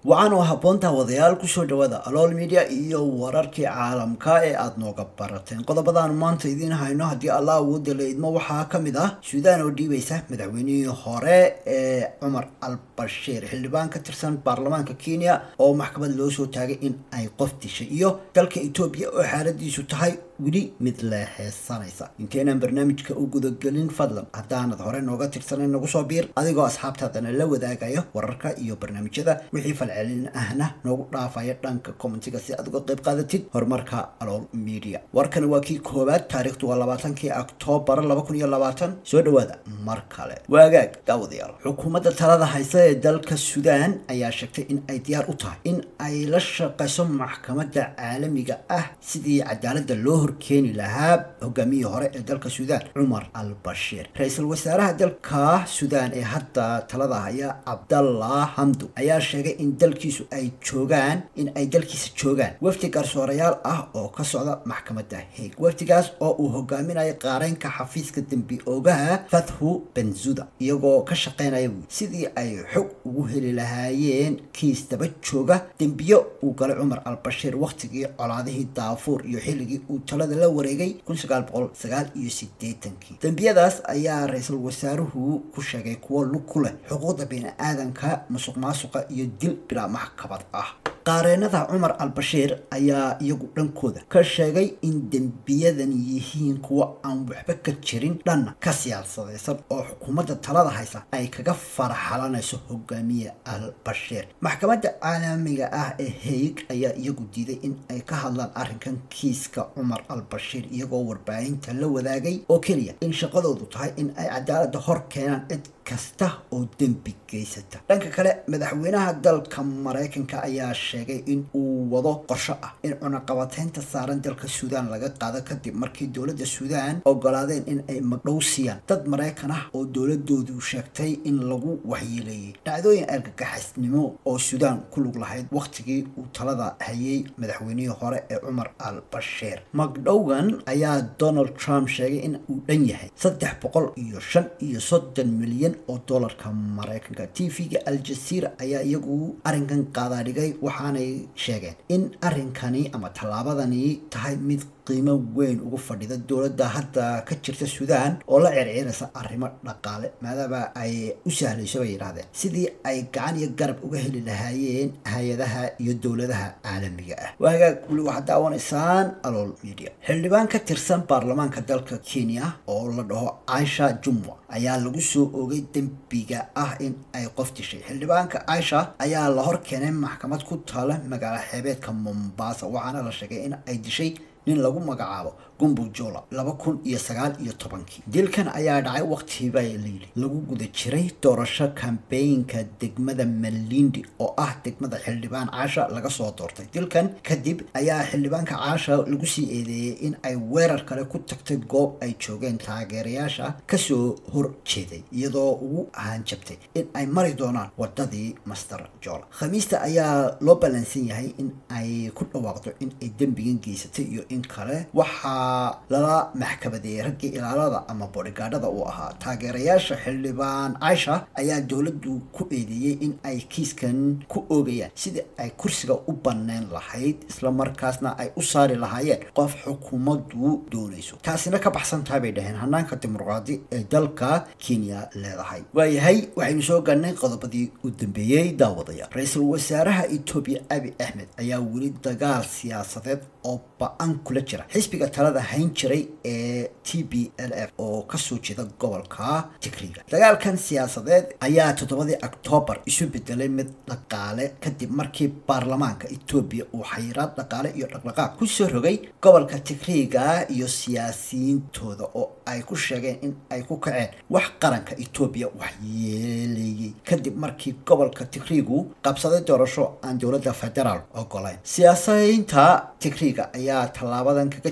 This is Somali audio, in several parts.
waxaan oo habboontaa wadayaal kusoo dhawaada alool media iyo wararkii caalamka ee aada nooga barateen qodobadaanu maanta idiin hayno haddii allah awooda la idmo waxaa ka mid ah suudaan oo dhiibaysa madaxweynihii hore ee cumar al bashiir xildhibaan ka tirsan baarlamaanka kenya oo maxkamad loo soo taagay in ay qof dishay iyo dalka etoobiya oo xaaladiisu tahay weli mid leexeesanaysa inteenaan barnaamijka u gudagelin fadlan haddaanad hore nooga tirsanan nagu soo biir adigoo asxaabtaadana la wadaagayo wararka iyo barnaamijyada wixii falcelin ahna noogu dhaafaya dhanka commentiga si aad uga qayb qaadatid horumarka alool media warkani waa kii koowaad taariikhdu waa labaatankii oktoobar laba kun iyo labaatan soo dhawaada mar kale waagaag daawadayaal xukuumadda talada haysa ee dalka suudaan ayaa sheegtay in ay diyaar u tahay in ay la shaqayso maxkamadda caalamiga ah sidii cadaaladda loo horkeeni lahaa hogaamiyihii hore ee dalka suudaan cumar al bashiir ra-iisul wasaaraha dalka suudaan ee hadda talada haya cabdallah hamdu ayaa sheegay in dalkiisu ay joogaan in ay dalkiisa joogaan wafdi garsoorayaal ah oo ka socda maxkamadda haig wafdigaas oo uu hogaaminayo qaareynka xafiiska dembi oogaha fathu benzuda iyagoo ka shaqeynaya sidii ay xog ugu heli lahaayeen kiis daba jooga dembiyo uu galay cumar al bashiir wakhtigii colaadihii daafuur iyo xilligii uu talada la wareegay kun sagaal boqol sagaal iyo sideetankii dembiyadaas ayaa ra-iisul wasaaruhu ku sheegay kuwo lug ku leh xuquuqda bini-aadanka musuq maasuqa iyo dil bilaa maxkamad ah qaareenada cumar al bashiir ayaa iyagu dhankooda ka sheegay in dembiyadan yihiin kuwo aan waxba ka jirin dhanna ka siyaasadaysan oo xukuumadda talada haysa ay kaga faraxalanayso hogaamiye al bashiir maxkamadda caalamiga ah ee haig ayaa iyagu diiday in ay ka hadlaan arrinkan kiiska cumar al bashiir iyagoo warbaahinta la wadaagay oo keliya in shaqadoodu tahay in ay cadaaladda hor keenaan cid kasta oo dembi geysata dhanka kale madaxweynaha dalka maraykanka ayaa sheegay in uu wado qorsho ah in cunaqabateynta saaran dalka suudaan laga qaado kadib markii dowladda suudaan ogolaadeen in ay magdhow siiyaan dad maraykan ah oo dowladoodu sheegtay in lagu waxyeeleeyey dhacdooyin argagaxisnimo oo suudaan ku lug lahayd wakhtigii uu talada hayay madaxweynihii hore ee cumar al bashiir magdhowgan ayaa donald trump sheegay in uu dhan yahay saddex boqol iyo shan iyo soddon milyan oo doolarka maraykanka t v-ga al-jazeera ayaa iyagu arrinkan qaadaadhigay waxaanay sheegeen in arrinkani ama tallaabadani tahay mid qiimo weyn ugu fadhida dowladda hadda ka jirta suudaan oo la circiiraysa arrimo dhaqaale maadaama ay u sahlayso bay yidhahdeen sidii ay gacan iyo garab uga heli lahaayeen hay-adaha iyo dowladaha caalamiga ah waagaag weli waxaad daawanaysaan alool media xildhibaan ka tirsan baarlamaanka dalka kenya oo la dhaho caisha jumwa ayaa lagu soo oogay dembiga ah in ay qof dishay xildhibaanka caisha ayaa la hor keenay maxkamad ku taala magaalo xeebeedka mombasa waxaana la sheegay in ay dishay nin lagu magacaabo gumbu jola laba kun iyo sagaal iyo tobankii dilkan ayaa dhacay waqtiba layili lagu guda jiray doorasho kambeynka degmada malindi oo ah degmada xildhibaan caasha laga soo doortay dilkan kadib ayaa xildhibaanka caasha lagu sii eedeeyey in ay weerar kale ku tagtay goob ay joogeen taageerayaasha kasoo hor jeeday iyadoo ugu hanjabtay in ay mari doonaan wadadii master jola khamiista ayaa loo ballansan yahay in ay ku dhawaaqdo in ay dembigan geysatay iyo in kale waxaa lala maxkamadeeyey raggii ilaalada ama boodhigaadhada uu ahaa taageerayaasha xildhibaan caisha ayaa dowladdu ku eedeeyey in ay kiiskan ku oogayaan sidii ay kursiga u banneyn lahayd islamarkaasna ay u saari lahaayeen qof xukuumaddu doonayso taasina ka baxsan tahay bay dhaheen hanaanka dimuqraadi ee dalka kenya leedahay waayahay waxaynu soo galnay qodobadii u dambeeyey daawadaya ra-iisul wasaaraha etoobiya abi axmed ayaa weli dagaal siyaasadeed oo ba-an kula jira xisbiga talada hayn jiray ee t b l f oo kasoo jeeda gobolka tigriga dagaalkan siyaasadeed ayaa toddobadii oktoobar isu bedelay mid dhaqaale kadib markii baarlamaanka etoobiya uu xayiraad dhaqaale iyo dhaqdhaqaaq kusoo rogay gobolka tigriga iyo siyaasiyiintooda oo ay ku sheegeen in ay ku kaceen wax qaranka etoobiya waxyeeleeyey kadib markii gobolka tigrigu qabsaday doorasho aan dowladda federaal ogolayn siyaasiyiinta tigriga ayaa tallaabadan kaga jawaabay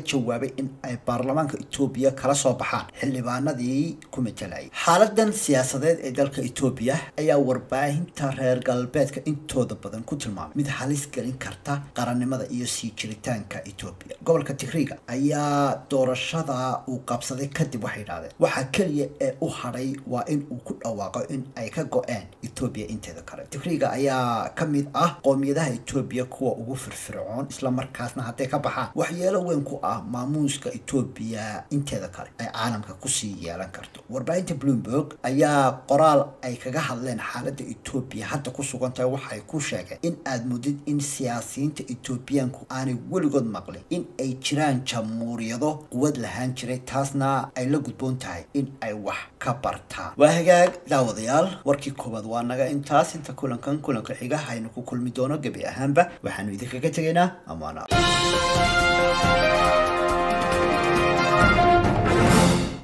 rabay in ay baarlamaanka etoobiya kala soo baxaan xildhibaanadii ku matelayay xaaladan siyaasadeed ee dalka etoobiya ayaa warbaahinta reer galbeedka intooda badan ku tilmaamay mid halis gelin karta qarannimada iyo sii jiritaanka etoobiya gobolka tigriga ayaa doorashada uu qabsaday kadib waxay yidhahdeen waxaa keliya ee u hadhay waa in uu ku dhawaaqo in ay ka go-een etoobiya inteeda kale tigriga ayaa ka mid ah qoomiyadaha etoobiya kuwa ugu firfircoon islamarkaasna hadday ka baxaan waxyeelo weyn ku ah maamuuska etoobiya inteeda kale ay caalamka kusii yeelan karto warbaahinta bloomberg ayaa qoraal ay kaga hadleen xaaladda etoobiya hadda ku sugan tahay waxay ku sheegeen in aad mudid in siyaasiyiinta etoobiyaanku aanay weligood maqlin in ay jiraan jamhuuriyado quwad lahaan jiray taasna ay la gudboon tahay in ay wax ka bartaan waa hagaag daawadayaal warkii koowaad waa naga intaas inta kulankan kulanka xiga haynu ku kulmi doono gebi ahaanba waxaanu idinkaga tegaynaa amaana